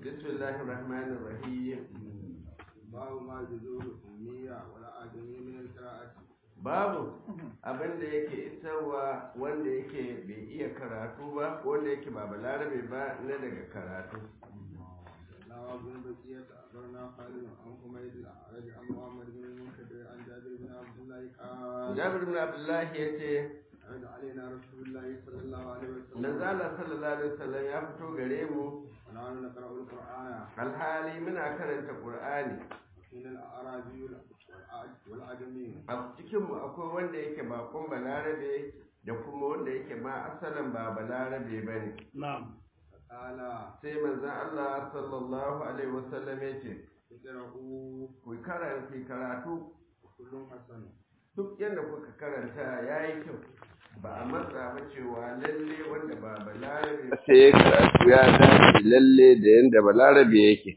بسم الله الرحمن الرحيم باب ما جذور الأمية والآدمي من القراءة babu abin da yake isarwa wanda yake bai iya karatu ba wanda yake ba balarabe ba na daga karatu لا بن بقية أخبرنا خالد عن حميد الأعرج عن محمد بن المنكدر عن جابر بن عبد الله قال jabir ibn abdullah ya ce عرض علينا رسول الله صلى الله عليه وسلم manzala sallallahu alaihi wasallam ya fito gare mu ونحن نقرأ القرآن alhali muna karanta qur'ani حين الأعرابي والأعج- والأعجمي a cikin mu akwai wanda yake bakon balarabe da kuma wanda yake ma asalin ba balarabe bane فقال sai manzon Allah sallallahu alaihi wasallam ya ce اقرأوا ku karanta ku karatu كل حسن duk yadda kuka karanta ya yi kyau ba a matsa ba cewa lalle wanda ba balarabe sai ya karatu ya dace lalle da yadda balarabe yake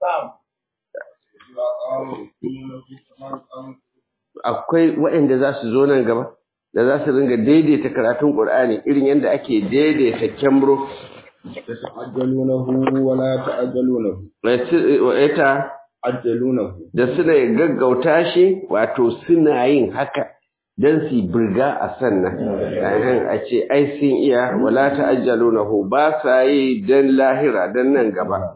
akwai waɗanda za su zo nan gaba da za su ringa daidaita karatun ƙur'ani irin yadda ake daidaita kyamro يتعجلونه ولا يتعجلونه ita عجلونه da suna gaggauta shi wato suna yin haka don su birga a sannan Ahan, a ce ai sun iya wala ta'ajjalunahu ba sa yi don lahira don nan gaba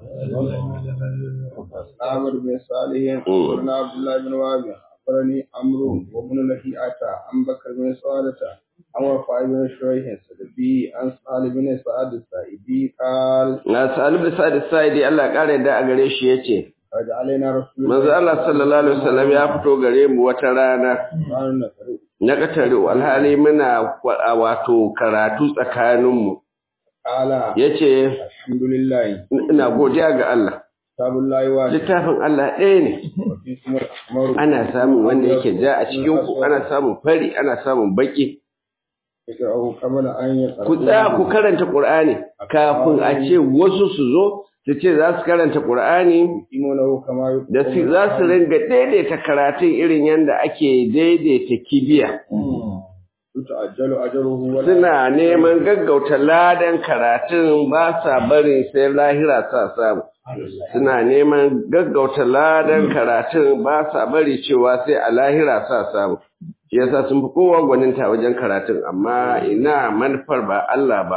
عامر بن صالح أخبرنا عبد الله بن وهب أخبرني عمرو وابن لهيئة عن بكر بن سعادة عن وفاء بن شريح السلفي عن سعد بن سعد السائدي قال na salib da sa'id sa'idi Allah ya kare da a gare shi yace خرج علينا رسول manzo Allah sallallahu alaihi wasallam ya fito gare mu wata rana الله نقرأ na katare alhali muna wa- wato karatu tsakaninmu قال yace الحمد لله ina godiya ga Allah كتاب الله واحد littafin Allah ɗaya ne وفيكم الأحمر ana samun wanda yake ja a cikin ku ana samun fari ana samun baki اقرأوا قبل أن يقرأ ku tsaya ku karanta Qur'ani kafin a ce wasu su zo su ce za su karanta Qur'ani يقيمونه كما يقيمون da su za su ringa daidaita karatun irin yadda ake daidaita kibiya يتعجل أجره ولا suna neman gaggauta ladan karatun ba sa barin sai lahira sa samu suna neman gaggauta ladan karatun ba sa bari cewa sai a lahira sa samu shi yasa sun fi kowa gwaninta wajen karatun amma ina manufar ba Allah ba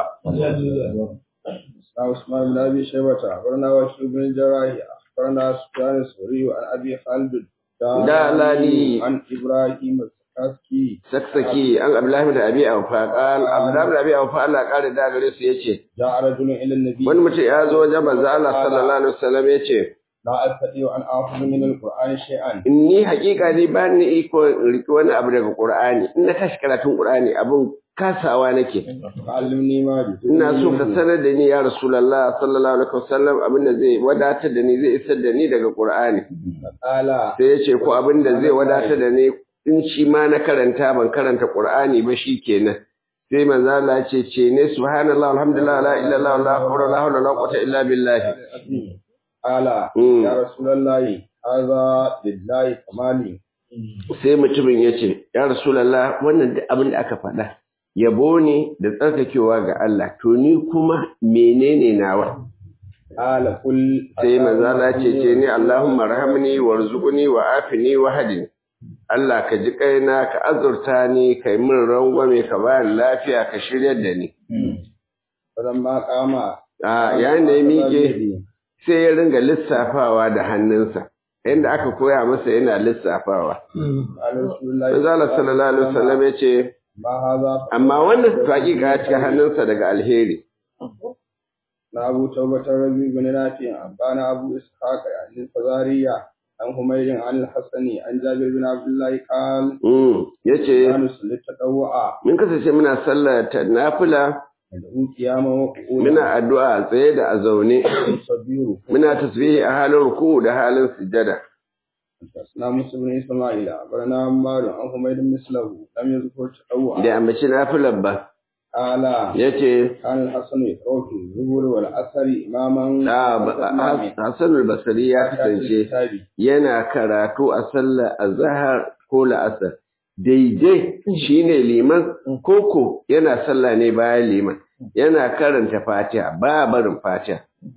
عن عثمان بن ابي شيبه اخبرنا وشيب بن الجراح اخبرنا سفيان الثوري عن ابي خالد دالاني. عن ابراهيم السكاسكي saksaki an Abdullahi da Abi Awfa qal Abdullahi da Abi Awfa Allah ya kare da gare su yace جاء رجل الى النبي wani mutum ya zo wajen manzo Allah sallallahu alaihi wasallam yace لا استطيع ان اخذ من القران شيئا inni hakika ni ba ni iko in riki wani abu daga Qur'ani in na tashi karatun Qur'ani abun kasawa nake فعلمني ما جئت ina so ka sanar da ni ya Rasulullah sallallahu alaihi wasallam abinda zai wadatar da ni zai isar da ni daga Qur'ani قال sai ya ce ko abinda zai wadatar da ni in shi ma na karanta ban karanta Qur'ani ba shikenan sai manzo Allah ya ce ce ne subhanallah alhamdulillah la ilaha illallah la hawla wala hawla wala quwwata illa billah قال Mm. يا رسول الله هذا لله كمالي sai mutumin ya ce ya Rasulullah wannan duk abin da aka faɗa yabo ne da tsarkakewa ga Allah to ni kuma menene nawa قال قل sai manzo Allah ce ce ni Allahumma rahamni warzuqni wa afini wa hadini Allah ka ji kaina ka azurta ni kai min rangwame ka bani lafiya ka shiryar da ni فلما قام a yayin da ya miƙe sai ya ringa lissafawa da hannunsa inda aka koya masa yana lissafawa قال رسول الله manzo Allah sallallahu alaihi wasallam ya ce ما هذا amma wannan hakika ya cikin hannunsa daga alheri na Abu Tawbata Rabi bin Nafi abana Abu Ishaq yani Fazariya an Humayrin an Al-Hasani an Jabir bin Abdullah qal mm yace kanu sallat tadawwa mun kasance muna sallar ta nafila da qiyama wa qu'uda muna addu'a a tsaye da a zaune sabiru muna tasbihi a halin ruku da halin sujada na Musa bin Isma'il abana Ammar an Humayr bin Mislahu lam yadhkur tadawwa da ambaci nafilar ba ala yace kan Al-Hasan yaqra'u zuhur wal asr imaman da Hassan al-Basri ya kasance yana karatu a sallar azhar ko la'asar daidai shine liman koko yana sallah ne bayan liman yana karanta fatiha ba barin fatiha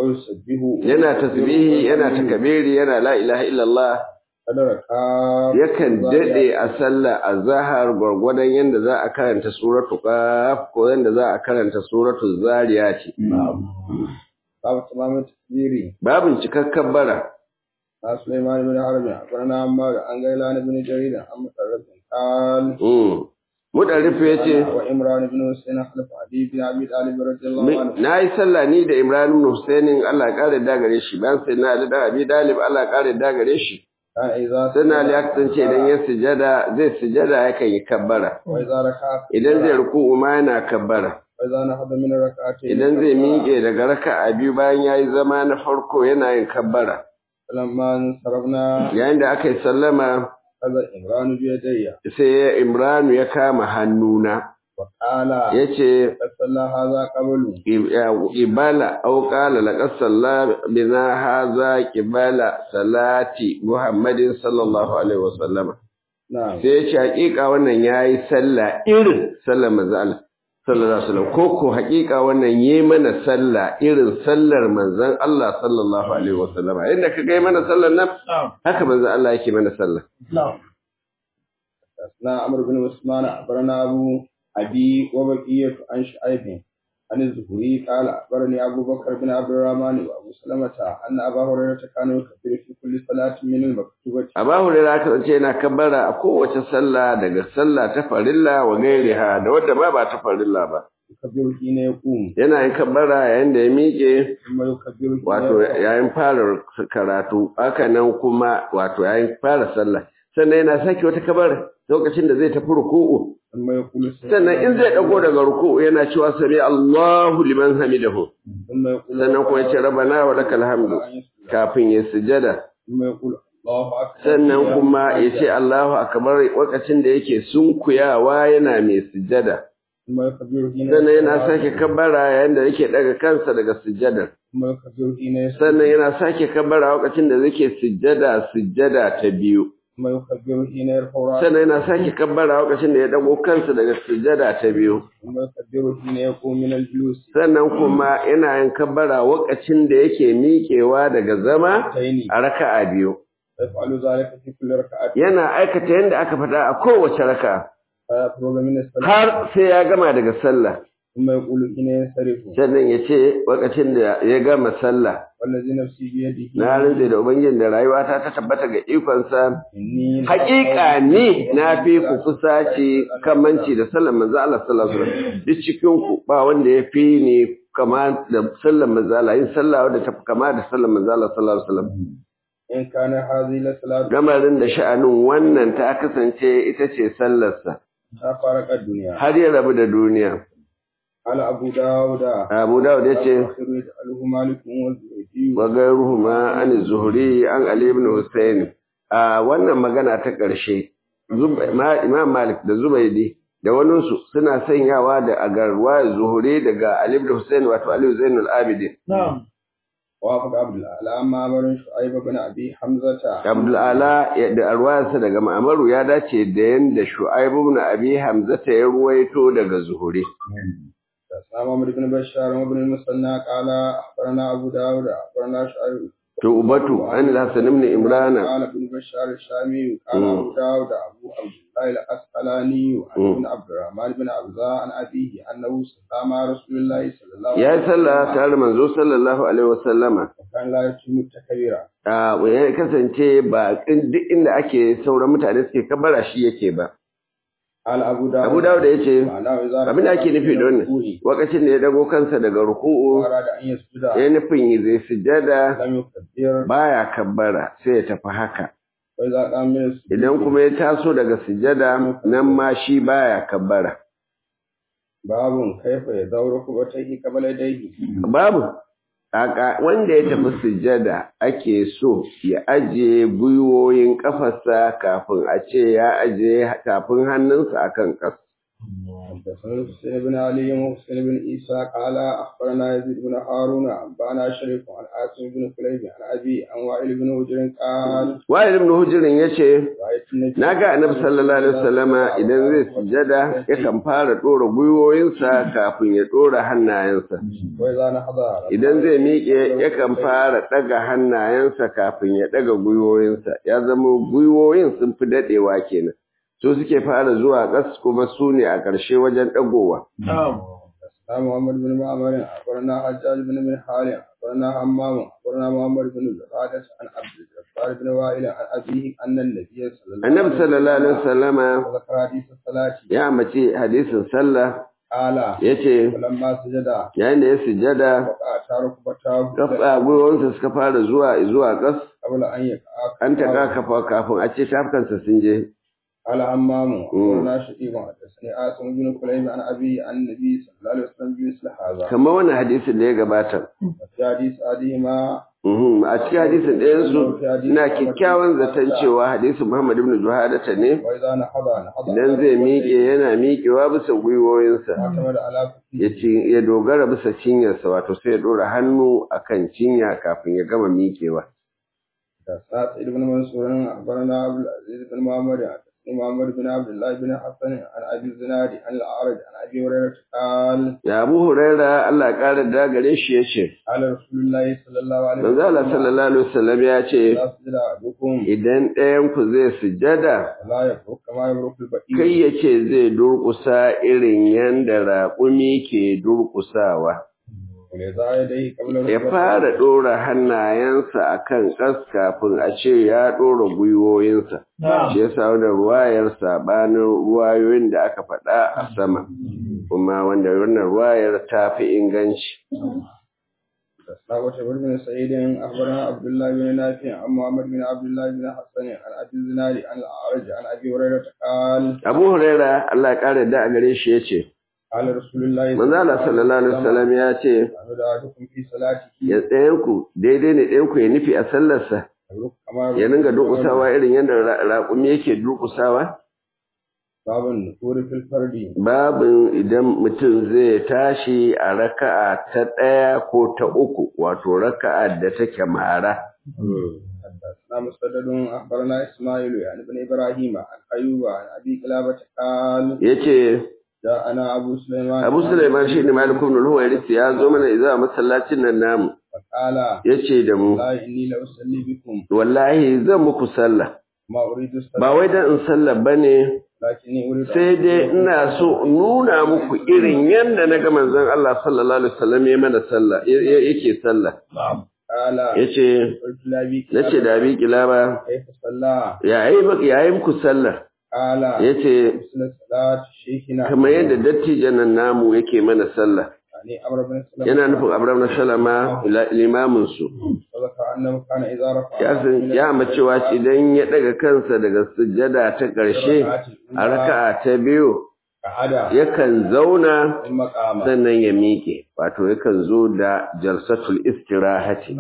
ويسبه yana tasbihi yana takabiri yana la ilaha illallah قدر كاف yakan dade a sallah azhar gwargwadon yanda za a karanta suratu qaf ko yanda za a karanta suratu zariyat باب تمام التكبير babin cikakken bara عن سليمان بن حرب أخبرنا عمار عن غيلان بن جرير عن مطرف قال mm mudarrifu yace وإمران بن حسين خلف علي بن أبي طالب رضي الله عنه na yi sallah ni da Ibrahim ibn Husainin Allah ya kare da gare shi bayan sai na da Abi Dalib Allah ya kare da gare shi كان إذا sai na ya kasance idan ya sujada zai sujada yakan yi kabbara وإذا ركع idan zai ruku'u ma yana kabbara وإذا نهض من الركعتين idan zai miƙe daga raka'a biyu bayan yayi zama na farko yana yin kabbara فلما انصرفنا yayin da aka yi sallama أخذ إمران بيدي sai Imran ya kama hannuna وقال yace قد صلى هذا قبل ibala au qala laqad salla bina hadha qibala salati muhammadin sallallahu alaihi wasallam نعم sai ya ce hakika wannan yayi sallah irin sallar manzo Allah sallallahu alaihi wasallam ko ko hakika wannan yayi mana sallah irin sallar manzon Allah sallallahu alaihi wasallam inda ka ga mana sallar nan haka manzo Allah yake mana sallah حدثنا عمرو بن عثمان أخبرنا أبو أبي وبقية عن شعيب عن الزهري قال أخبرني أبو بكر بن عبد الرحمن وأبو سلمة أن أبا هريرة كان يكبر في كل صلاة من المكتوبة Aba Hurairah aka ce yana kabbara a kowace sallah daga sallah ta farilla wa gairiha da wadda ba ba ta farilla ba يكبر حين يقوم yana yin kabbara yayin da ya miƙe ثم يكبر حين wato يرفع yayin fara karatu haka nan kuma wato yayin fara sallah sannan yana sake wata kabbara lokacin da zai tafi ruku'u ثم يقول sannan in zai dago daga ruku'u yana cewa sami Allahu liman hamidahu ثم يقول sannan kuma yace rabbana wa lakal hamdu kafin ya sujada ثم يقول الله أكبر sannan kuma yace Allahu akbar lokacin da yake sunkuyawa yana mai sujada ثم يكبر حين sannan yana يرفع sake kabbara yayin da yake daga kansa daga sujadar ثم يكبر حين يسجد sannan yana sake kabbara lokacin da yake sujada sujada ta biyu ثم يكبر حين يرفع رأسه sannan yana sake kabbara lokacin da ya dago kansa daga sujada ta biyu ثم يكبر حين يقوم من الجلوس sannan kuma yana yin kabbara lokacin da yake miƙewa daga zama تيني a raka'a biyu يفعل ذلك في كل ركعة yana aikata yadda aka faɗa a kowace raka'a فيفرغ من الصلاة har sai ya gama daga sallah ثم يقول حين ينصرف sannan ya ce lokacin da ya gama sallah والذي نفسي بيده na rantse da ubangiji da rayuwata ta tabbata ga ikonsa إني Haƙiƙa ni na fi ku kusaci kamanci da sallar manzo Allah sallallahu alaihi wasallam duk cikin ku ba wanda ya fi ni kama da sallar manzo Allah yin sallah wadda ta fi kama da sallar manzo Allah sallallahu alaihi wasallam إن كان هذه لصلاة gamarin da sha'anin wannan ta kasance ita ce sallarsa فارق الدنيا har ya rabu da duniya قال أبو داود Abu Dawud ya ce آخر يجعله مالك والزهري wa gairuhuma an zuhuri an Ali ibn Husayn a wannan magana ta ƙarshe Zub- Ma- Imam Malik da Zubaydi da waninsu suna sanyawa da agarwa zuhuri daga Ali ibn Husayn wato Ali Zainul Abidin نعم وافق عبد الأعلى معمر شعيب بن أبي حمزة Abdul Ala ya- da arwayarsa daga Ma'amaru ya dace da yanda Shu'aib ibn Abi Hamzata ya ruwaito daga Zuhuri حدثنا محمد بن بشار وابن المثنى قال أخبرنا أبو داود أخبرنا شعيب to ubatu an al-Hasan ibn Imran قال ابن بشار الشامي قال مم. أبو داود أبو عبد الله الأسقلاني عن ابن عبد الرحمن بن عبزة عن أبيه أنه صلى مع رسول الله صلى الله ya عليه yi sallah tare da manzo sallallahu alaihi wasallama وكان لا يتم التكبير a ya kasance ba in- duk inda ake sauran mutane suke kabara shi yake ba قال أبو داود Abu Dawud ya ce معناه إذا abin da ake nufi da wannan lokacin da ya dago kansa daga ruku'u أراد أن يسجد ya nufin zai sujada لم يكبر baya kabbara sai ya tafi haka وإذا قام من السجود idan kuma ya taso daga sujada nan ma shi baya kabbara باب كيف يدور ركبتيه قبل يديه babu kaka wanda ya tafi sujada ake so ya ajiye gwiwoyin kafarsa kafin a ce ya ajiye tafin hannunsa akan ƙasa حدثنا حسين بن علي وحسين بن عيسى قال اخبرنا يزيد بن هارون انبانا شريك عن عاصم بن كليب عن ابي عن وائل بن هجر قال wa'il ibn hujrin yace رايت النبي naga annabi sallallahu alaihi wasallama idan zai sujada yakan fara dora gwiwoyinsa kafin ya dora hannayensa واذا نهض idan zai miƙe yakan fara ɗaga hannayensa kafin ya ɗaga gwiwoyinsa ya zama gwiwoyin sun fi daɗewa kenan su suke fara zuwa ƙas kuma su ne a ƙarshe wajen ɗagowa حدثنا محمد بن معمر اخبرنا حجاج بن من حال اخبرنا حمام اخبرنا محمد بن زرادة عن عبد الجبار بن وائل عن ابيه ان النبي صلى الله annabi sallallahu alaihi wasallama وذكر حديث الصلاة ya ambaci hadisin sallah قال yace ولما سجد yayin da ya sujada وقع ركبتاه kafa gwiwoyinsa suka fara zuwa zuwa ƙas قبل ان يقع an taƙa kafa kafin a ce tafkansa sun je قال همام أخبرنا شقيق حدثني عاصم بن كليب عن أبي عن النبي صلى الله عليه وسلم بمثل هذا kamar wannan hadisin da ya gabata وفي حديث أحدهما Mhm, a cikin hadisin ɗayansu ina kyakkyawan zaton cewa hadisin Muhammad ibn Juhadata ne وإذا نهض نهض idan zai miƙe yana miƙewa bisa gwiwoyinsa اعتمد على ya ci- ya dogara bisa cinyarsa wato sai ya ɗora hannu akan cinya kafin ya gama miƙewa حدثنا سعيد بن منصور أخبرنا عبد العزيز بن محمد حدثني محمد بن عبد الله بن حسن عن أبي الزناد عن الأعرج عن أبي هريرة قال ya Abu Huraira Allah ya ƙara da gare shi ya ce قال رسول الله صلى الله عليه manzo Allah sallallahu alaihi wasallam ya ce لا سجد أحدكم idan ɗayan ku zai sujada ولا يبرك كما يبرك البئير kai ya ce zai durƙusa irin yanda raƙumi ke durƙusawa وليضع يديه قبل ya ركبتيه. fara ɗora hannayensa a kan ƙas kafin a ce ya ɗora gwiwoyinsa. Shi ya sa wani ruwayar saɓanin ruwayoyin da aka faɗa a sama, kuma wanda wannan ruwayar ta fi inganci. ساوة بن سعيد أخبرنا عبد الله بن نافع عن محمد بن عبد الله بن حسن عن أبي الزناد عن الأعرج عن أبي هريرة قال Abu Huraira Allah ya ƙara da a gare shi ya ce, قال رسول الله Manzo Allah sallallahu alaihi wasallam ya ce, أحمد أحدكم في صلاته ya ɗayanku daidai ne ɗayanku ya nufi a sallarsa, يبرك كما ya dinga durƙusawa irin yadda ra- raƙumi yake durƙusawa? باب النفور في الفرد babin idan mutum zai tashi a raka'a ta ɗaya ko ta uku wato raka'a da take mara حدثنا مسدد أخبرنا إسماعيل يعني بن إبراهيم عن أيوب عن أبي قلابة قال yace جاءنا أبو سليمان Abu Sulaiman shi ne Malik ibn al-Huwairis ya zo mana izuwa masallacin nan namu فقال yace da mu والله إني لأصلي بكم wallahi zan muku sallah ما أريد الصلاة ba wai dan in sallah bane لكني أريد أن sai dai ina so in nuna muku irin yanda naga manzon Allah sallallahu alaihi wasallam ya mana sallah ya- ya- yake sallah قال yace قلت لأبي nace da abi kilaba كيف صلى yayi yayi muku sallah قال yace مثل صلاة شيخنا kamar yadda dattijan nan namu yake mana sallah يعني عمرو بن سلمة yana nufin Abraham na Salama limamin su وذكر أنه كان إذا رفع ya san ya macewa idan ya daga kansa daga sujjada ta ƙarshe a raka'a ta biyu قعد yakan zauna المقام sannan ya miƙe wato yakan zo da jalsatul istirahati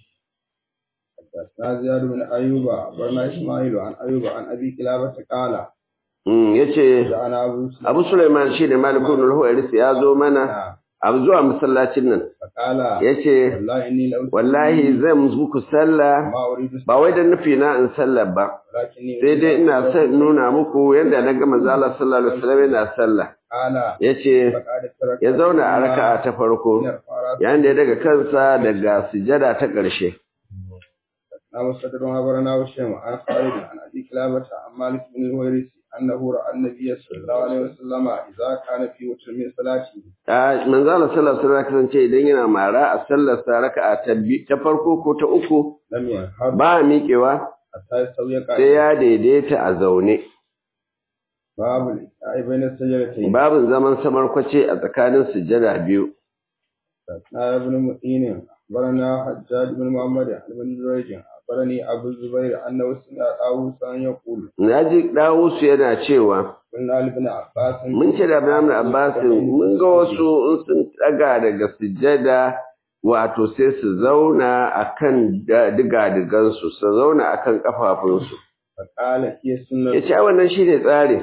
حدثنا زياد بن أيوب أخبرنا إسماعيل عن أيوب عن أبي كلابة قال mm yace جاءنا أبو سلمة Abu Sulaiman shi ne Malikun al-Huwairis ya zo mana a zuwa masallacin nan فقال yace والله إني لو wallahi zan muku sallah ما أريد ba wai da nufi na in sallah ba ولكني sai dai ina son in nuna muku yadda na ga manzo Allah sallallahu alaihi wasallam yana sallah قال yace فقعد ترك ya zauna a raka'a ta farko yayin da ya daga kansa daga sujada ta ƙarshe نعم صدر أخبرنا وشيم عن خالد عن أبي كلابة عن مالك بن الويرث أنه رأى النبي صلى الله عليه وسلم إذا كان في وتر من صلاته a manzo Allah sallallahu alaihi wasallam kasance idan yana mara a sallar sa raka'a ta bi- ta farko ko ta uku لم ينهض ba miƙewa حتى يستوي sai قائما ya daidaita a zaune باب الإسعاء بين السجدتين babin zaman samarkwace a tsakanin sujada biyu حدثنا ابن معين أخبرنا حجاج بن محمد عن بن جريج أخبرني أبو الزبير أنه سمع طاووسا يقول naji Dawusu yana cewa قلنا لابن عباس mun ce da Ibrahim Abbas mun ga wasu in sun daga daga sujada wato sai su zauna akan diga-digansu su zauna akan kafafunsu فقال هي السنة yace ai wannan shine tsari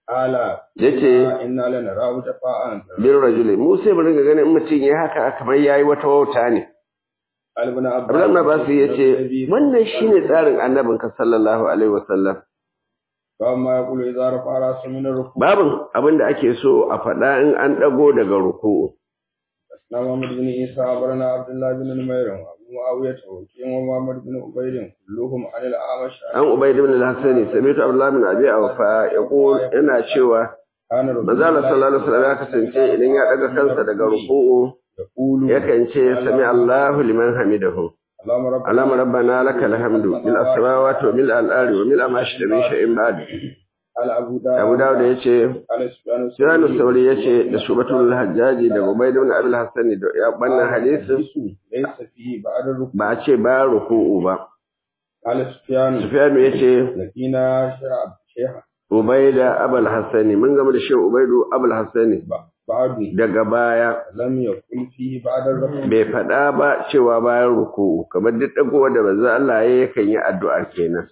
ala yace inna lanarahu tafa'an bin rajuli mu sai mu ringa ganin in mutum ya haka kamar yayi wata wauta ne albana Abdullahi Abbas yace wannan shine tsarin annabin ka sallallahu alaihi wasallam ba ma yaqulu idza rafa'a ra'sahu min ar-ruku' babin abinda ake so a faɗa in an dago daga ruku'u na Muhammad bin Isa barana Abdullah bin Numair wa Abu Muawiyah wa Kin wa Muhammad bin Ubayd kulluhum an al-Amash an Ubayd ibn al-Hasani sami'tu Abdullah bin Abi Awfa yaqul yana cewa kana manzo Allah sallallahu alaihi wasallam ya kasance idan ya daga kansa daga ruku'u yaqulu yakan ce sami Allahu liman hamidahu Allahumma rabbana اللهم ربنا لك الحمد ملء السماوات وملء الارض وملء ما شئت من شيء بعد ala Abu Dawud Abu Dawud yace ala Sufyan Sufyan Sauri yace da Shubatul Hajjaji da Ubayd ibn Abi al-Hasan da ya bannan hadisin laysa fihi ba'da ar-ruku' ba a ce ba ruku'u ba ala Sufyan Sufyan yace lakina sha'ab sheha Ubayd Abul Hasan mun gama da Shehu Ubaydu Abul Hasan ba'du daga baya lam yakul fihi ba'da ar-ruku' bai faɗa ba cewa bayan ruku'u kamar duk dagowa da manzo Allah ya yakan yi addu'a kenan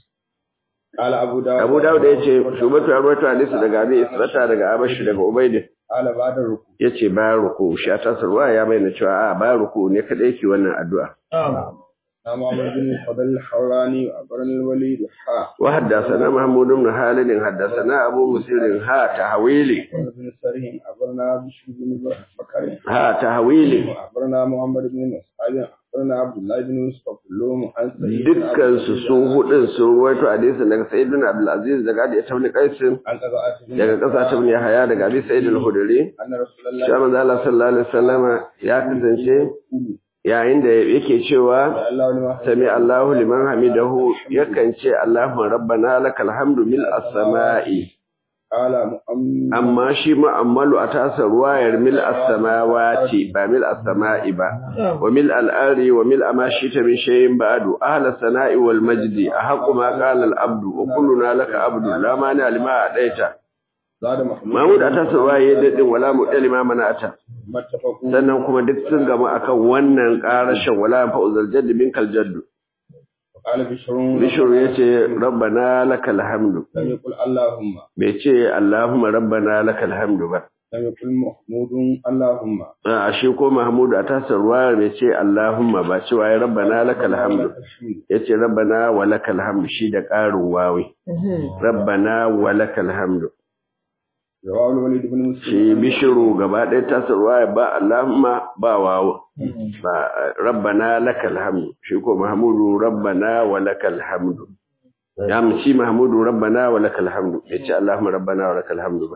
ala Abu Dawud Abu Dawud yace Shubatu Arwatu hadisi daga Abi Israta daga Abashi daga Ubayd ala ba'da ar-ruku' yace bayan ruku'u shi ta sarwa ya bayyana cewa a bayan ruku'u ne kada yake wannan addu'a na Muhammad bin Fadl al-Hawrani wa Abarn al-Walid ha wa haddathana Mahmud ibn Halid haddathana Abu Musir ha tahwili بن سرهم أخبرنا بشر بن بكر ha tahwili أخبرنا محمد بن مسعود أخبرنا عبد الله بن يوسف كلهم عن سعيد بن عبد dukkan su su hudun sun ruwaito hadisin daga Sa'id bin Abdul Aziz daga Abi Ibn Qais عن قضاء بن daga kasa ta bin Yahya daga Abi Sa'id al-Khudri أن رسول الله shi manzo Allah sallallahu alaihi wasallama ya kasance يقول yayin da yake cewa الله لما sami Allahu liman hamidahu yakan ce Allahumma rabbana lakal hamdu mil as-sama'i قال مؤمن amma shi mu'ammalu a tasa ruwayar mil as-samawati ba mil as-sama'i ba wa mil al-ari wa mil ma shita min shay'in ba'du ahla sana'i wal majdi ahqqu ma qala al-abdu wa kulluna laka abdu la mani lima adaita زاد محمود mahmud a tasa ruwaya dadin wala mu'tal ma mana'ata متفقون sannan kuma duk sun gama akan wannan qarashin wala fa'uzal jadd minkal jadd وقال بشر bishru yace rabbana lakal hamdu لم يقل اللهم bai ce allahumma rabbana lakal hamdu ba لم يقل محمود اللهم a shi ko Mahmudu a tasar ruwa bai ce Allahumma ba cewa ya rabbana lakal hamdu الحمد yace rabbana wa lakal hamdu shi da ƙarin wawi rabbana wa lakal hamdu رواه الوليد بن مسلم shi bishiru gaba ɗaya tasar ruwa ba Allahumma ba wawo ba rabbana lakal hamdu shi ko Mahmudu rabbana wa lakal hamdu ya mu shi Mahmudu rabbana wa lakal hamdu bai ce Allahumma rabbana wa lakal hamdu ba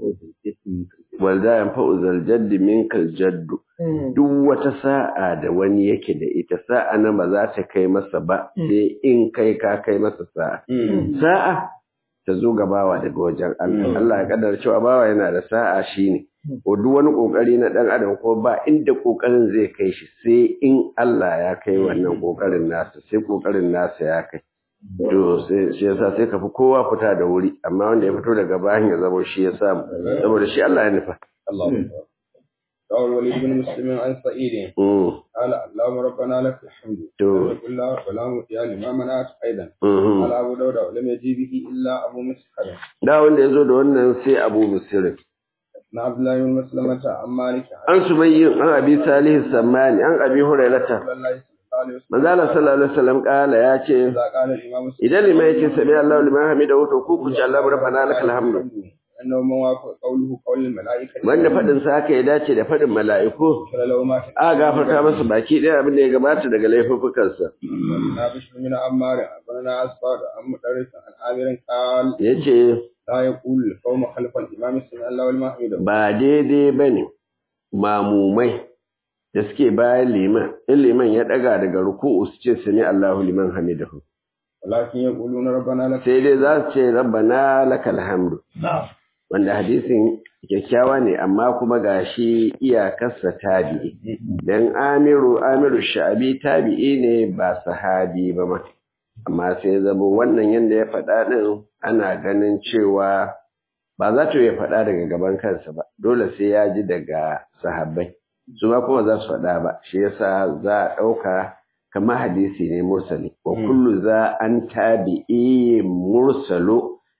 wal da yanfa'u zal jaddi minkal jaddu duk wata sa'a da wani yake da ita sa'a nan ba za ta kai masa ba sai in kai ka kai masa sa'a sa'a ta zo ga bawa daga wajen Allah Allah ya kaddara cewa bawa yana da sa'a shine ko duk wani kokari na dan adam ko ba inda kokarin zai kai shi sai in Allah ya kai wannan kokarin nasa sai kokarin nasa ya kai to sai shi yasa sai ka fi kowa fita da wuri amma wanda ya fito daga bayan ya zama shi ya samu saboda shi Allah ya nufa الله أكبر رواه الوليد بن مسلم عن سعيد Mm, قال اللهم ربنا لك الحمد to وكل ولا مطيع لما منعت أيضا mhm. قال أبو داود ولم يجي به إلا أبو مسحر da wanda ya zo da wannan sai abu musirin عن عبد الله بن مسلمة عن مالك عن an su bayyin an abi salihu sammani an abi hurairata رسول الله صلى الله عليه وسلم manzala sallallahu alaihi wasallam kala ya ce إذا قال الإمام idan liman ya ce sami Allahu liman hamidahu to ku ku ce Allahu rabbana lakal hamdu أنه من وافق قوله قول الملائكة wanda fadin sa haka ya dace da fadin mala'iku فلا لو ما a gafarta masa baki ɗaya abin da ya gabata daga laifuffukansa أخبرنا بشر من عمار أخبرنا أسفار عن مدرس عن عامر قال yace لا يقول القوم خلف الإمام سمع الله ولما حمده ba daidai bane mamumai da suke bayan liman in liman ya daga daga ruku'u su ce sami Allahu liman hamidahu ولكن يقولون ربنا لك sai dai za su ce rabbana lakal hamdu wanda hadisin kyakkyawa ne amma kuma gashi iyakarsa tabi'i dan amiru amiru sha'abi tabi'i ne ba sahabi ba ma amma sai zama wannan yanda ya faɗa ɗin ana ganin cewa ba za ta ya faɗa daga gaban kansa ba dole sai ya ji daga sahabbai su ma kuma za su faɗa ba shi yasa za a ɗauka kamar hadisi ne mursali wa kullu za an tabi'i mursalu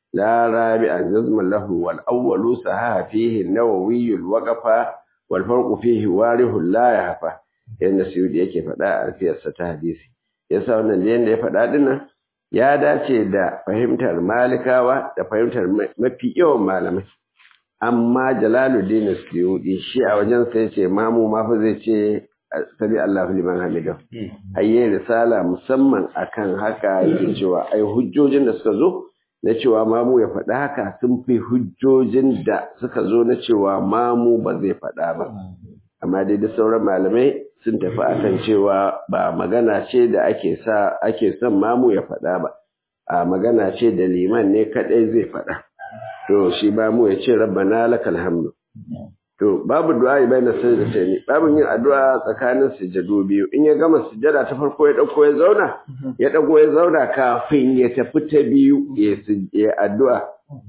لا رابعا جزم له والأول سها فيه النووي الوقف والفرق فيه واره لا يهفى yadda Suyudi yake faɗa a alfiyarsa ta hadisi yasa wannan da yadda ya faɗa dinnan ya dace da fahimtar malikawa da fahimtar mafi yawan malamai amma Jalaluddin Suyudi shi a wajen sai ce mamu ma fa zai ce sabi Allahu liman hamidah ayye risala musamman akan haka yake cewa ai hujjojin da suka zo na cewa mamu ya faɗa haka sun fi hujjojin da suka zo na cewa mamu ba zai faɗa ba amma dai da sauran malamai sun tafi akan cewa ba magana ce da ake sa ake son mamu ya faɗa ba a magana ce da liman ne kaɗai zai faɗa to shi mamu ya ce rabbana lakal hamdu to babu du'a baina sajdatayn babu yin addu'a tsakanin sujadu biyu in ya gama sujada ta farko ya dauko ya zauna ya dago ya zauna kafin ya tafi ta biyu ya addu'a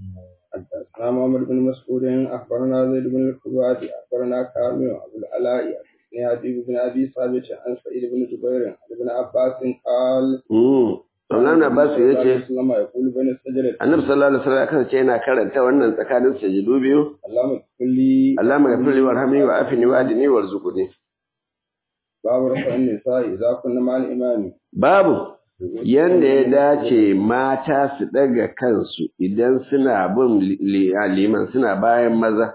حدثنا محمد بن مسعود أخبرنا زيد بن الخباب أخبرنا كامل أبو العلاء عن حبيب بن أبي ثابت عن سعيد بن جبير عن ابن عباس قال Wannan Abbas ya ce, Annabi sallallahu alaihi wasallam kan ce yana karanta wannan tsakanin sujudu biyu. Allahumma kulli Allahumma ghfir li warhamni wa afini wa adini warzuqni. Babu rafa'in nisa'i idza kunna ma'al imami. Babu yanda ya dace mata su daga kansu idan suna bin liman suna bayan maza.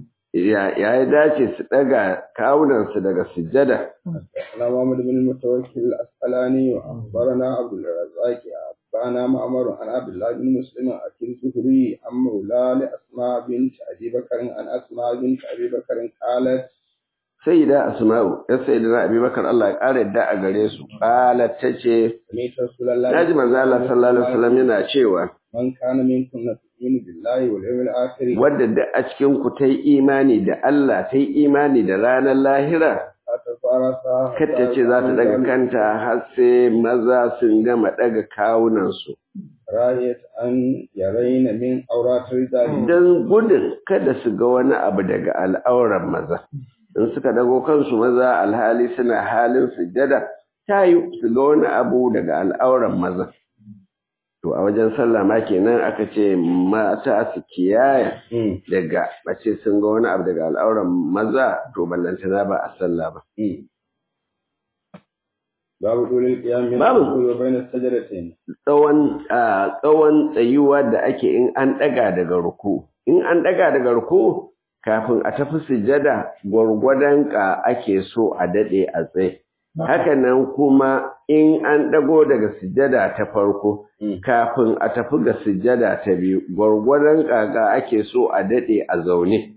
ya ya dace su daga kawunansu daga sujjada. أنا محمد بن المتوكل الأسقلاني وأخبرنا عبد الرزاق أخبرنا معمر عن عبد الله بن مسلم أكل الزهري عن مولى لأسماء بنت أبي بكر عن أسماء بنت أبي بكر قالت Sayyida Asma'u, ya sayyidina Abi Bakar Allah ya ƙara yadda a gare su. Qalat tace, سمعت رسول الله Naji manzo Allah sallallahu alaihi wasallam yana cewa, من كان منكم تؤمن بالله واليوم الآخر wadda da a cikin ku ta yi imani da Allah, ta yi imani da ranar lahira, فتفارسا kar ta ce za ta daga kanta har sai maza sun gama daga kawunansu. راية أن يرين من أورات الرجال Don gudun kada su ga wani abu daga al'auran maza. In suka dago kansu maza alhali suna halin sujjada, ta yi su ga wani abu daga al'auran maza. To a wajen sallah ma kenan aka ce mata su kiyaya daga mace sun ga wani abu daga al'auran maza to ballantana ba a sallah ba. باب طول القيام من باب. الركوع وبين السجدتين Tsawon a tsawon tsayuwa da ake in an ɗaga daga ruku. In an ɗaga daga ruku kafin a tafi sujjada gwargwadon ka ake so a daɗe a tsaye. Hakanan kuma in an ɗago daga sujjada ta farko kafin a tafi ga sujjada ta biyu gwargwadon kaka ake so a daɗe a zaune.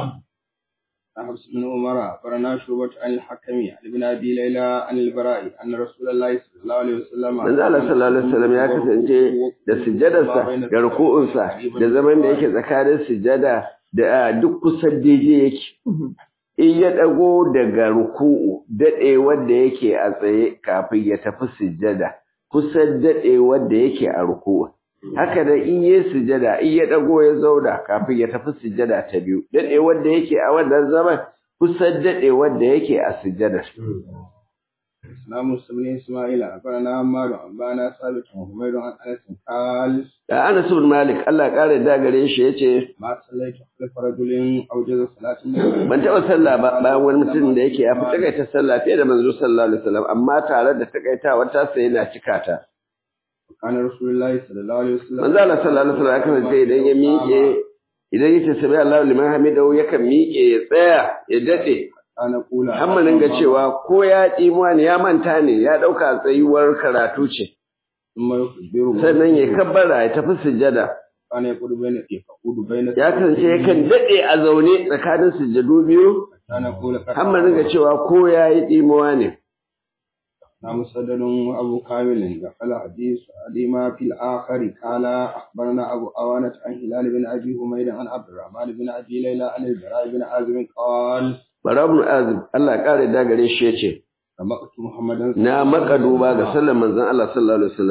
عن حفص بن عمر أخبرنا شعبة عن الحكم عن ابن أبي ليلى عن البراء أن رسول الله صلى الله عليه وسلم Manzo Allah sallallahu alaihi wasallam ya kasance da sujjadarsa da ruku'unsa da zaman da yake tsakanin sujjada da duk kusan daidai yake. In ya ɗago daga ruku'u daɗe wanda yake a tsaye kafin ya tafi sujjada kusan daɗe wanda yake a ruku'u. Haka da in yi sujjada in ya ɗago ya zauna kafin ya tafi sujjada ta biyu daɗe wanda yake a wannan zaman kusan daɗe wanda yake a sujjadar. إسلام بن إسماعيل أخبرنا عمار أنبانا ثابت وحميد عن أنس قال Da Anas ibn Malik Allah ya kare da gare shi yace ما صليت خلف رجل أوجز صلاة النبي ban taɓa sallah ba bayan wani mutum da yake ya fi takaita sallah fiye da manzo sallallahu alaihi wasallam amma tare da takaitawa ta sai yana cika ta كان رسول الله صلى الله عليه وسلم manzo Allah sallallahu alaihi wasallam ya kasance idan ya miƙe idan yace sami Allahu liman hamidahu yakan miƙe ya tsaya ya dade كان يقول hammanin ga cewa ko ya tsimuwa ne ya manta ne ya ɗauka tsayuwar karatu ce ثم يخبره sannan ya kabbara ya tafi sujjada كان يقول بين يقول بين ya kasance yakan dade a zaune tsakanin sujjadu biyu كان يقول hammanin ga cewa ko ya yi tsimuwa ne نعم مسدد وأبو كامل دخل حديث أديما في الآخر قال أخبرنا أبو أوانة عن هلال بن أبي حميد عن عبد الرحمن بن أبي ليلى عن البراء بن عازم قال Bara ibn Azib Allah ya kare da gare shi yace سمعت محمدا na maka duba ga sallar manzon Allah sallallahu alaihi wasallam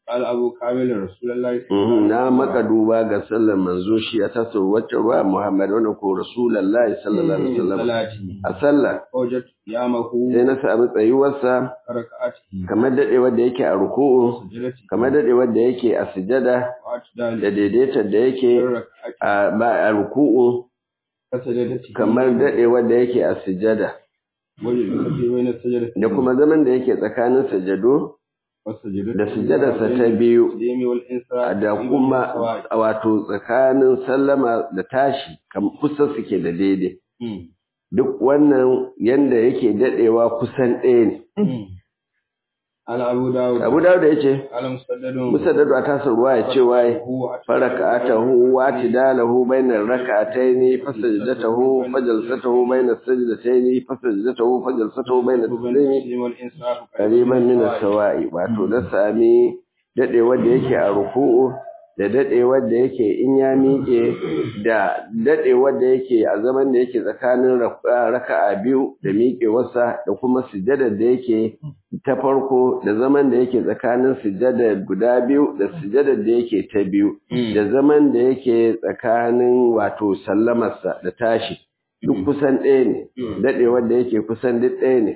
قال أبو كامل رسول الله صلى الله Mhm, عليه na وسلم maka duba ga sallar manzo shi a tasar wacce ruwa Muhammad wanda ko Rasulullahi sallallahu alaihi wasallam صلاته a sallah وجدت قيامه sai na sami tsayuwarsa ركعته kamar dadewar da yake a ruku'u سجدته kamar dadewar da yake a sujada da واعتداله daidaitar da yake ركعته a ba a ruku'u كسجدته kamar dadewar da yake a sujada وجلس في بين السجدتين da kuma zaman da yake tsakanin sajado والسجدتين da sujadarsa ta biyu القيام والانصراف da kuma wato tsakanin sallama da tashi kam kusa suke da daidai duk wannan yanda yake dadewa kusan ɗaya ne على أبو داود abu dawud ya ce على مسدد musaddadu a tasar ruwa ya ce waye هو faraka'atahu wa tidalahu bainar raka'ataini fasajdatahu fajalsatahu bainas sajdataini fasajdatahu fajalsatahu bainas sajdataini التسليم والانصراف qariban min as-sawa'i wato da sami dadewar da yake a ruku'u da dadewar da yake in ya miƙe da dadewar da yake a zaman da yake tsakanin rak- raka'a biyu da miƙewarsa da kuma sujjadar da yake ta farko da zaman da yake tsakanin sujjadar guda biyu da sujjadar da yake ta biyu da zaman da yake tsakanin wato sallamarsa da tashi duk kusan ɗaya ne dadewar da yake kusan duk ɗaya ne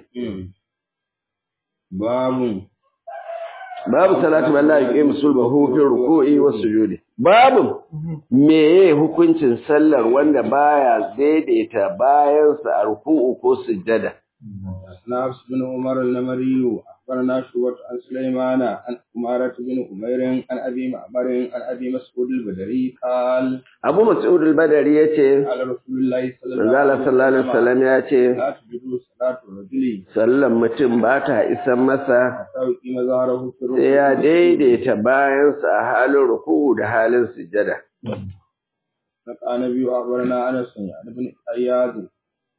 باب babu salatu wallahi yuqimu sulbahu fi ruku'i was sujudi babu meye hukuncin sallar wanda baya daidaita bayan sa a ruku'u ko sujjada حدثنا حفص بن عمر النمري أخبرنا شعبة عن سليمان عن أمارة بن أمير عن أبي معمر عن أبي مسعود البدري قال Abu Mas'ud al-Badari yace قال رسول الله صلى الله manzo Allah sallallahu alaihi wasallam yace لا تجدوا صلاة الرجل sallan mutum ba ta isan masa حتى يقيم ظهره في sai ya الركوع daidaita bayan sa a halin ruku'u da halin sujjada فقال النبي أخبرنا أنس يعني بن أياد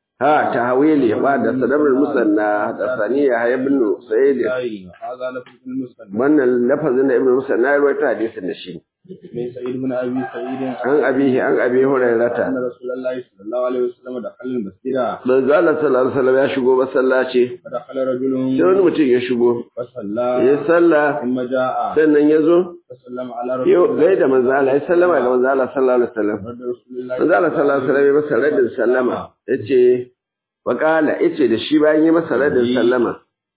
ha tahwili ba da sadabul musanna da saniya ibn sa'id هذا لفظ المسلم wannan lafazin da ibn musanna ya rawaita hadisin da shi من سعيد بن أبي سعيد an abihi an abi hurairata أن رسول الله صلى الله عليه وسلم دخل المسجد manzo Allah sallallahu alaihi wasallam ya shigo masallaci فدخل رجل sai wani mutum ya shigo فصلى ya sallah ثم جاء sannan ya zo فسلم على رسول yau الله gaida manzo Allah ya sallama ga manzo Allah sallallahu alaihi wasallam رد رسول الله manzo Allah sallallahu alaihi wasallam ya masa radin sallama yace wa qala yace da shi bayan ya masa radin sallama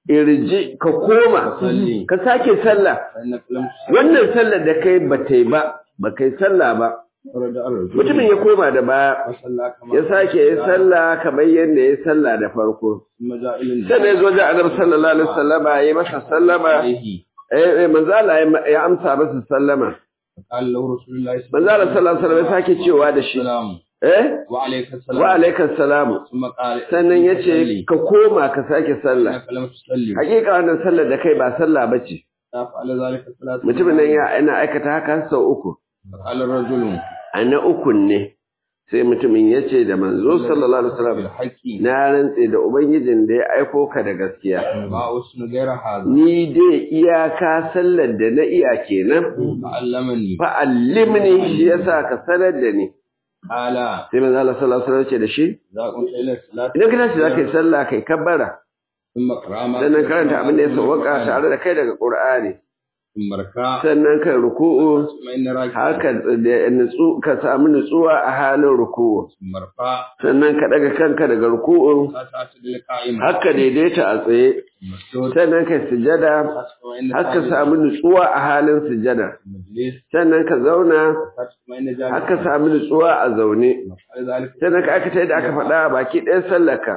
irji ka koma صلي ka sake sallah فإنك لم تصلي wannan sallar da kai ba ta yi ba ba kai sallah ba فرجع الرجل mutumin ya koma da baya فصلى كما ya sake yi sallah kamar yadda ya sallah da farko ثم جاء إلى sai da ya zo da annabi sallallahu alaihi wasallam ya yi masa sallama عليه eh eh, manzo Allah ya- ya amsa masa sallama قال له رسول الله صلى manzo Allah sallallahu alaihi wasallam ya sake cewa da shi السلام eh وعليك السلام wa alaikas salamu ثم قال sannan yace ka koma ka sake sallah إنك لم تصلي hakika wannan sallar da kai ba sallah bace فعل ذلك الثلاث mutumin nan ya ina aikata haka sau uku فقال الرجل a na ukun ne sai mutumin ya ce da manzo sallallahu alaihi wasallam بالحق na rantse da ubangijin da ya aiko ka da gaskiya ما أسن غير هذا ni dai iyaka sallar da na iya kenan فعلمني fa allimni shi yasa ka sanar da ni قال sai manzo Allah sallallahu alaihi wasallam ya ce da shi إذا قمت إلى الصلاة idan ka tashi zaka yi sallah kai kabbara ثم اقرأ ما sannan karanta abin da ya sauka tare da kai daga Qur'ani ثم اركع sannan kai ruku'u ثم إن راكع haka da nutsu ka samu nutsuwa a halin ruku'u ثم ارفع sannan ka daga kanka daga ruku'u لا تعتدل قائما haka daidaita a tsaye مسجود sannan kai sujada ثم إن haka samu nutsuwa a halin sujada مجلس sannan ka zauna ثم إن جالس haka samu nutsuwa a zaune فعل ذلك sannan ka aikata yadda aka faɗa a baki ɗayan sallaka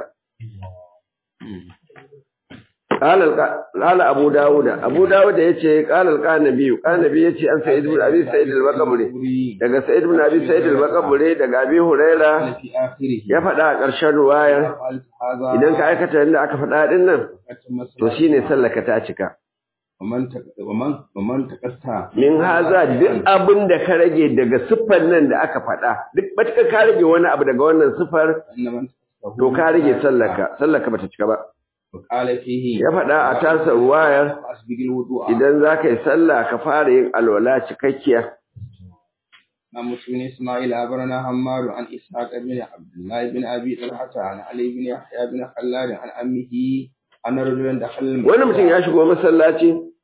قال الق- قال ابو داود ابو داود yace قال القانبي قانبي yace an sa'id ibn abi sa'id al-baqburi daga sa'id ibn abi sa'id al-baqburi daga abi huraira في آخره ya faɗa a ƙarshen ruwayar فعلت هذا idan ka aikata yadda aka faɗa din nan فأتم to الصلاة. shine sallaka ta cika ومن تك- ومن ومن تقطع min haza duk abin da ka rage daga siffar nan da aka faɗa duk batka ka rage wani abu daga wannan siffar فإن من تقطعه to ka rage sallaka sallaka bata cika ba وقال فيه ya faɗa a tasa ruwayar فأسبق الوضوء idan za ka yi sallah ka fara yin alwala cikakkiya عن مسلم إسماعيل أخبرنا حماد عن إسحاق بن عبد الله بن أبي طلحة عن علي بن يحيى بن خلاد عن أمه أن رجلا دخل المسجد wani mutum ya shigo masallaci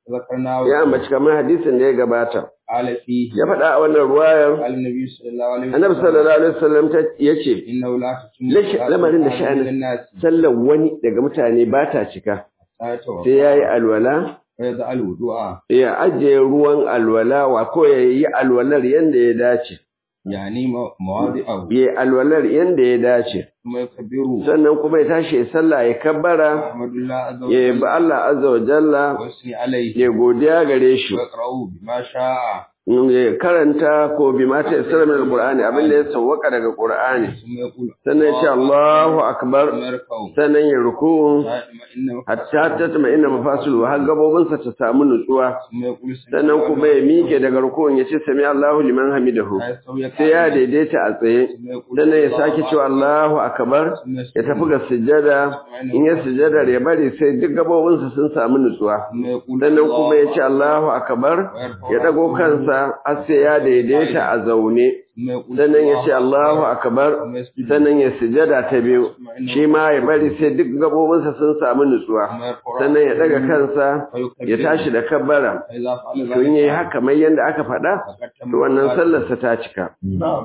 ذكرناه ya ambaci kamar hadisin da ya gabata قال فيه ya faɗa a wannan ruwayar قال النبي صلى الله عليه وسلم annabi sallallahu alaihi wasallam ta yace إنه لا تتم Lashi- صلاة lamarin da أحد sha'anin- من الناس sallar wani daga mutane ba ta cika حتى يتوضأ sai yayi alwala ويضع الوضوء ya ajiye ruwan alwala wa ko ya yi alwalar yanda ya dace يعني مو- مواضعه ya yi alwalar yanda ya dace ثم يكبر sannan kuma ya tashi ya sallah ya kabbara أحمد الله عز ya yi وجل ba Allah azza wa jalla ويثني عليه ya godiya gare shi ويقرأه بما شاء ya karanta ko bi mata isra min alqur'ani abin da ya sawwaka daga qur'ani ثم يقول sannan ya ce Allahu akbar ثم يركع sannan ya ruku إنه hatta tatma inna mafasilu har gabobinsa ta samu nutsuwa ثم يقول سمع sannan الله kuma ya miƙe daga rukun ya ce sami Allahu liman hamidahu لا يستوي sai ya قائما. daidaita a tsaye ثم يقول sannan ya الله sake cewa أكبر. Allahu akbar ثم ya tafi ga sujjada in ya sujjadar ya bari sai duk gabobinsa sun samu nutsuwa ثم يقول sannan الله kuma ya ce Allahu akbar ya dago kansa har sai ya daidaita a zaune ثم يقول sannan ya ce الله Allahu akbar ثم يسجد sannan ya sujjada ta biyu shi ma ya bari sai duk gabobinsa sun samu nutsuwa ثم يرفع sannan ya daga kansa ويكبر. ya tashi da kabbara فإذا فعل to in yayi ذلك haka kamar yadda aka faɗa فقد تم to wannan الصلاة. sallarsa ta cika نعم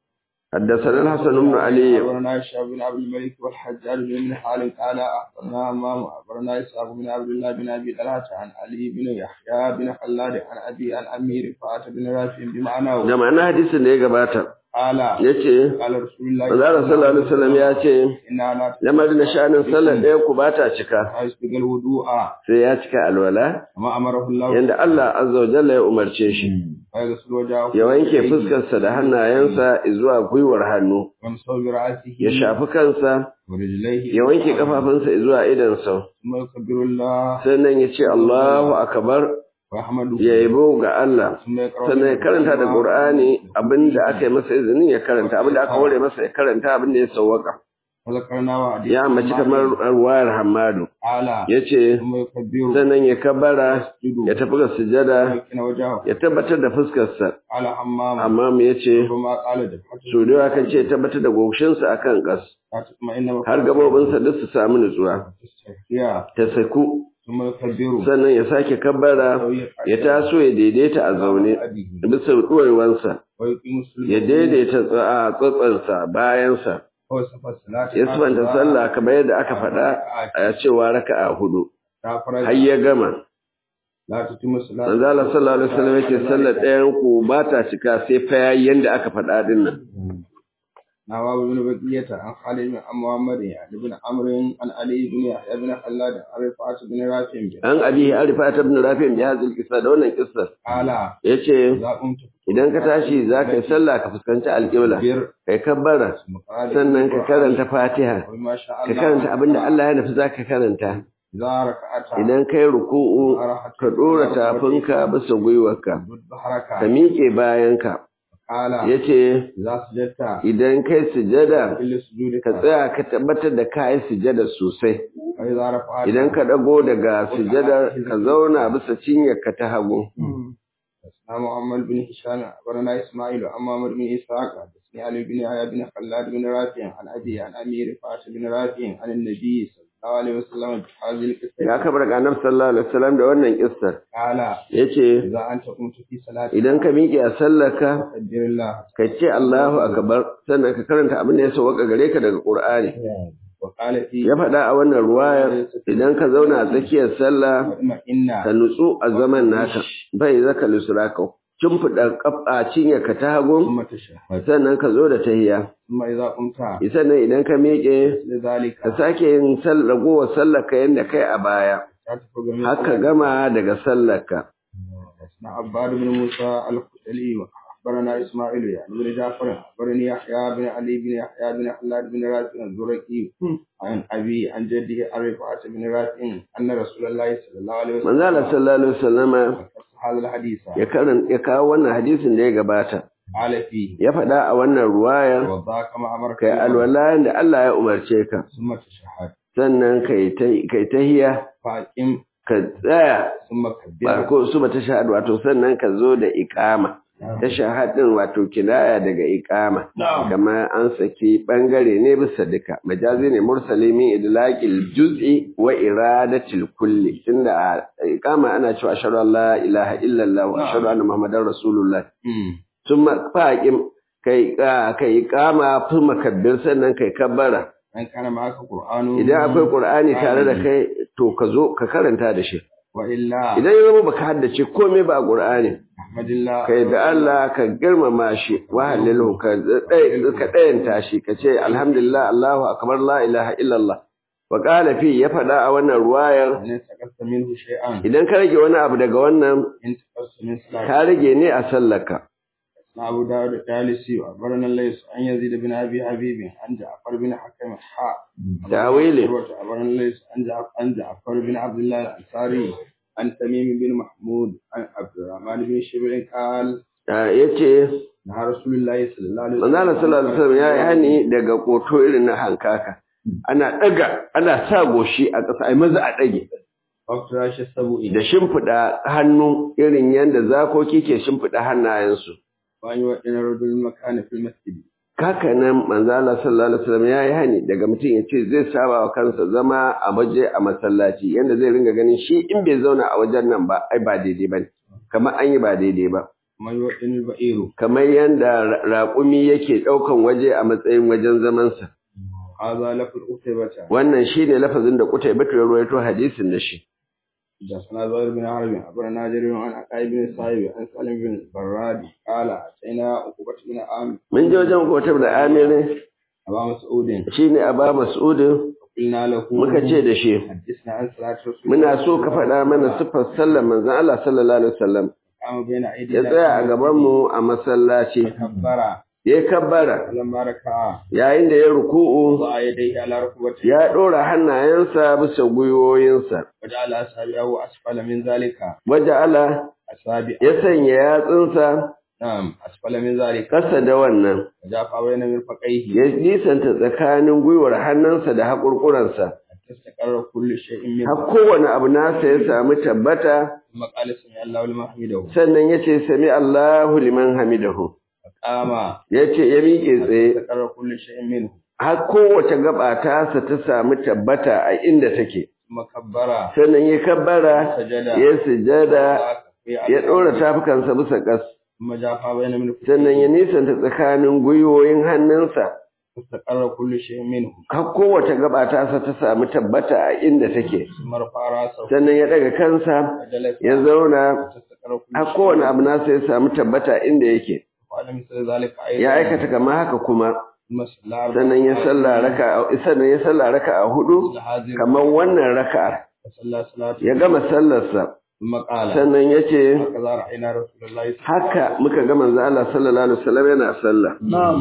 حدثنا الحسن بن علي أخبرنا الشعب بن عبد الملك والحجاج بن حال قال أخبرنا أمام أخبرنا إسحاق بن عبد الله بن أبي طلحة عن علي بن يحيى بن خلاد عن أبي عن أمير رفاعة بن رافع بمعناه da ma'ana hadisin da ya gabata قال yace قال رسول الله manzo sallallahu alaihi wasallam ya ce إنا لا lamarin da sha'anin sallar ɗaya ku ba ta cika يسبق الوضوء sai ya cika alwala كما أمره الله yanda Allah azza wa jalla ya umarce shi ويغسل وجهه ya wanke fuskarsa da hannayensa zuwa gwiwar hannu ويمسح برأسه ya shafi kansa ورجليه ya wanke kafafunsa zuwa idansa ثم يكبر الله sannan ya ce Allahu akbar ويحمده ya yabo ga Allah ثم يقرأ sannan ya karanta da Qur'ani abinda aka yi masa izinin ya karanta abinda aka hore masa ya karanta abinda ya sawwaka وذكرنا وحديث ya mace kamar ruwayar Hammadu قال yace ثم يكبر sannan ya kabara ya tafi ga sujada ويمكن وجهه ya tabbatar da fuskarsa على حمام amma mu yace ربما قال دفعته so da yawa kan ce ya tabbatar da goshinsa akan kas لا تطمئن har gabobinsa duk su samu nutsuwa تستحيا ta saku ثم يكبر sannan ya sake kabara ya taso ya daidaita a zaune bisa ɗuwaiwansa ويقيم الصلاة ya daidaita tsa- a tsatsansa bayansa وصف الصلاة ya sifanta sallah kamar yadda aka faɗa a cewa raka'a hudu har ya gama لا تتم الصلاة manzo Allah sallallahu alaihi wasallam yake sallar ɗayan ku ba ta cika sai fa yayi yanda aka faɗa din nan نواب بن بقية عن خالد بن محمد عن ابن عمرو عن علي بن يحيى بن خلاد عن رفاعة بن رافع an abi arifa ta ibn rafi' bi hadhihi al-qissa da wannan kissar قال yace إذا قمت idan ka tashi zaka yi sallah ka fuskanci alƙibla فكبر kai kabbara ثم قال sannan ka karanta fatiha وما شاء ka الله karanta abinda Allah ya nufi zaka karanta إذا ركعت idan kai ruku'u ka dora tafinka bisa gwiwarka ظهرك ka miƙe bayanka قال yace إذا سجدت idan kai sujada كل سجودك ka tsaya ka tabbatar da ka yi sujada sosai وإذا رفعت idan ka dago daga sujada ka zauna bisa cinyarka ta hagu حدثنا محمد بن هشام أخبرنا إسماعيل عن محمد بن إسحاق حدثني علي بن يحيى بن خلاد بن رافع عن أبي عن أمير رفاعة بن رافع عن النبي صلى الله عليه وسلم بهذه القصة ya kabar ga annabi sallallahu alaihi wasallam da wannan kissar قال yace إذا أنت قمت في صلاة idan ka miƙe a sallarka فكبر الله ka ce Allahu akbar sannan ka karanta abin da ya sauka gare ka daga Qur'ani وقال في ya faɗa a wannan ruwayar idan ka zauna a tsakiyar sallah مطمئن ka nutsu a zaman naka bai zaka lusraka cimfida kafa cinye ka ta hagu ثم تشهد sannan ka zo da tahiya ثم إذا قمت sannan idan ka miƙe لذلك ka sake yin sal- ragowar sallar ka yadda kai a baya تتفق من haka gama daga sallar ka حدثنا عباد بن موسى الخشلي أخبرنا إسماعيل يعني بن جعفر أخبرني يحيى بن علي بن يحيى بن خلاد بن رافع الزرقي عن أبي عن جده عن رفاعة بن رافع أن رسول الله صلى الله عليه وسلم manzo Allah sallallahu alaihi wasallama قص هذا الحديث ya karan ya kawo wannan hadisin da ya gabata قال فيه ya faɗa a wannan ruwayar وضاك ما أمرك kai alwala da Allah ya umarce ka ثم تشهد sannan kai ta kai tahiya فأقم ka tsaya ثم ba كبر ko su ba ta shahadu wato sannan ka zo da iqama tashahhud din wato kinaya daga iqama kamar an saki bangare ne bisa duka majazi ne mursali min idlaqil juz'i wa iradatil kulli tunda iqama ana cewa ashhadu an la ilaha illallah wa ashhadu anna muhammadar rasulullah thumma faqim kai kai iqama fi makabbir sannan kai kabbara an kana maka qur'anu idan akwai qur'ani tare da kai to ka zo ka karanta da shi wa illa idan ya zama baka haddace komai ba qur'ani ahmadillah kai da Allah ka girmama shi wa halilu ka ka dayanta shi ka ce alhamdulillah Allahu akbar la ilaha illallah wa qala fi ya fada a wannan ruwayar in sakasta minhu shay'an idan ka rage wani abu daga wannan in sakasta min salat ka rage ne a sallarka أبو داود الثالثي وأخبرنا الليث عن يزيد بن أبي حبيب عن جعفر بن حكم حاء تأويله أخبرنا الليث عن جعفر عن جعفر بن عبد الله الأنصاري عن تميم بن محمود عن عبد الرحمن بن شبر قال yace نهى رسول الله صلى الله عليه manzo Allah sallallahu alaihi wasallam ya yi hani daga koto irin na hankaka ana daga ana sa goshi a ƙasa ai maza a dage وافتراش السبوء da shimfiɗa hannu irin yadda zakoki ke shimfiɗa hannayensu وأن يؤذن رجل المكان في المسجد Kaka nan manzo Allah sallallahu alaihi wasallam yayi hani daga mutum ya ce zai saba wa kansa zama a waje a masallaci yanda zai ringa ganin shi in bai zauna a wajen nan ba ai ba daidai bane kamar an yi ba daidai ba ومن يؤذن البئير kamar yanda ra- raƙumi yake ɗaukan waje a matsayin wajen zamansa هذا لفظ أتيبة wannan shine lafazin da Kutai Batu ya rawaito hadisin da shi حدثنا زهير بن حرب أخبرنا جرير عن عقاي بن صاحب عن سالم بن البراد قال أتينا عقبة بن عامر mun je wajen Kutai da Amir أبا مسعود shine Aba Mas'ud قلنا له muka ce da shi حدثنا عن صلاة رسول muna so ka faɗa mana siffar sallar manzon Allah sallallahu alaihi wasallam قام بين أيدي ya tsaya a gaban mu a masallaci كبر ya kabbara فلما ركع yayin da ya ruku'u وضع يديه على ركبته ya ɗora hannayensa bisa gwiwoyinsa وجعل أصابعه أسفل من ذلك waja'ala أصابع ya sanya yatsunsa نعم أسفل من ذلك ƙasa da wannan وجاء بين مرفقيه ya nisanta tsakanin gwiwar hannunsa da haƙurƙuransa حتى استقر كل شيء منه har kowane abu nasa ya samu tabbata ثم قال سمع الله لمن حمده sannan ya ce sami Allahu liman hamidahu فقام ya ce ya miƙe tsaye استقر كل شيء منه har kowace gaba tasa ta samu tabbata a inda take ثم كبر sannan ya kabbara سجد ya sujada ya ɗora tafukansa bisa ƙas ثم جاء بين مرفقيه sannan ya nisanta tsakanin gwiwoyin hannunsa استقر كل شيء منه har kowace gaba tasa ta samu tabbata a inda take ثم رفع راسه sannan ya daga kansa وجلس ya zauna حتى استقر كل har شيء kowane abu nasa ya samu tabbata inda yake وعلى مثل ذلك أيضا ya aikata kamar haka kuma ثم صلى أربع sannan ya salla raka sannan ya salla raka a hudu مثل هذه kamar wannan raka'ar وصلى صلاة ya gama sallarsa ثم قال sannan ya ce هكذا رأينا رسول الله صلى الله عليه haka muka ga manzo Allah sallallahu alaihi wasallam yana sallah نعم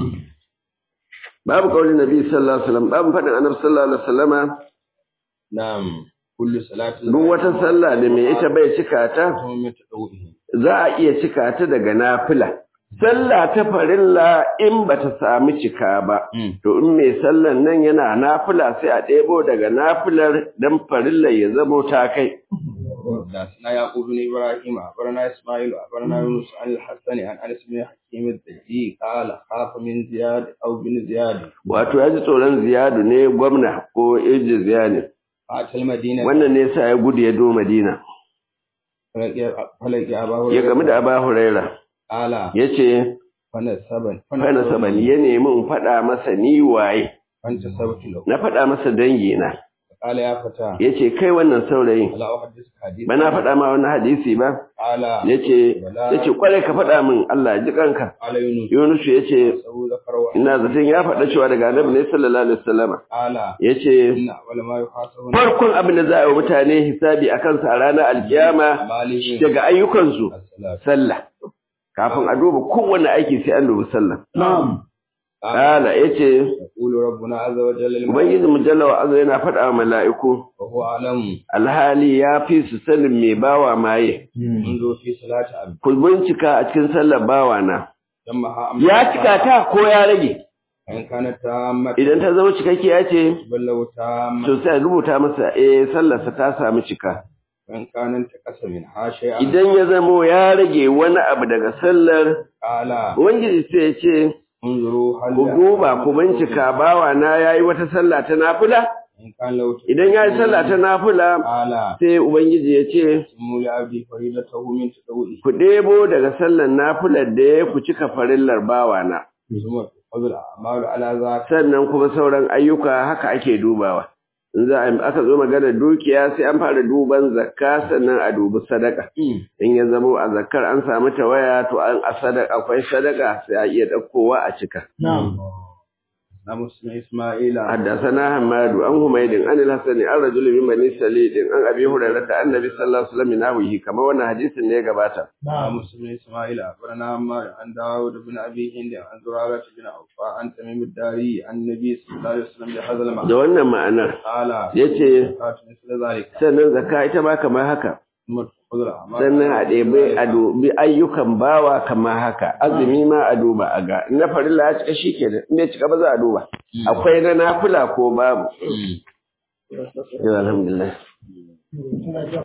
babu kaulin nabi sallallahu alaihi wasallam babu fadin annabi sallallahu alaihi wasallama نعم كل صلاة duk wata sallah da mai ita bai cika ta من تدعوه za a iya cika ta daga nafila sallah ta farilla in bata sami cika ba to in mai sallan nan yana nafila sai a ɗebo daga nafilar dan farilla ya zamo ta kai حدثنا يعقوب بن ابراهيم اخبرنا اسماعيل اخبرنا يونس عن الحسن عن انس بن حكيم الدجي قال خاف من زياد او بن زياد wato ya ji tsoron ziyadu ne gwamna ko iji ziyani فاتى المدينه wannan ne sa ya gudu ya do madina فلقي ابا ya هريره gamu da aba huraira قال ya ce فنسبا fana sabani ya nemi in faɗa masa ni waye فانتسبت له na faɗa masa dangina قال يا فتى ya ce kai wannan saurayin لا احدثك حديثا ba na faɗa ma wani hadisi ba قال ya ce ya ce kwarai ka faɗa min Allah ji kanka قال يونس Yunusu ya ce سو ذكر وحده ina zaton ya faɗa cewa daga annabi ne sallallahu alaihi wasallam قال ya ce ان اول ما يحاسبون farkon abin da za a yi wa mutane hisabi a kansa a ranar alkiyama مالهم daga ayyukansu الصلاه sallah kafin a duba kowanne aiki sai an dubi sallah نعم kala yace يقول ربنا عز وجل للملائكة ubangiji mujalla wa azza yana faɗa wa mala'iku وهو أعلم alhali ya fi su sanin mai bawa maye منذ في صلاة عبد ku bincika a cikin sallar bawa na جمعها أم ya cika ta ko ya rage إن كانت تامة idan ta zama cikakkiya ce بل لو تامة to sai a rubuta masa eh sallarsa ta samu cika وإن كان انتقص منها شيئا idan ya zamo ya rage wani abu daga sallar قال ubangiji sai ya ce انظروا هل ku duba ku bincika bawa na yayi wata sallah ta nafila إن كان لو idan yayi sallah ta nafila قال sai ubangiji ya ce سموا لعبدي فريضته من تطوعه ku ɗebo daga sallar nafilar da ya ku cika farillar bawa na ثم تأخذ الأعمال على ذاك sannan kuma sauran ayyuka haka ake dubawa in za a aka zo magana dukiya sai an fara duban zakka sannan a dubi sadaka in ya zamo a zakkar an samu tawaya to an a sadaka akwai sadaka sai a iya ɗaukowa a cika نعم نعم اسم إسماعيل حدثنا حماد عن حميد عن الحسن عن رجل من بني سليد عن ابي هريره عن النبي صلى الله عليه وسلم نحوه كما wannan hadisin ne ya gabata نعم اسم إسماعيل أخبرنا عمار عن داود بن أبي هند عن زرارة بن عوفاء عن تميم الداري عن النبي صلى الله عليه وسلم بهذا da المعنى wannan ma'anar قال yace زكاة مثل ذلك sannan zakka ita ma kamar haka ثم تأخذ الأعمال sannan a ɗebe a dubi ayyukan bawa kamar haka azumi ma a duba a ga na farilla ya cika shikenan in bai cika ba za a duba akwai na nafila ko babu alhamdulillah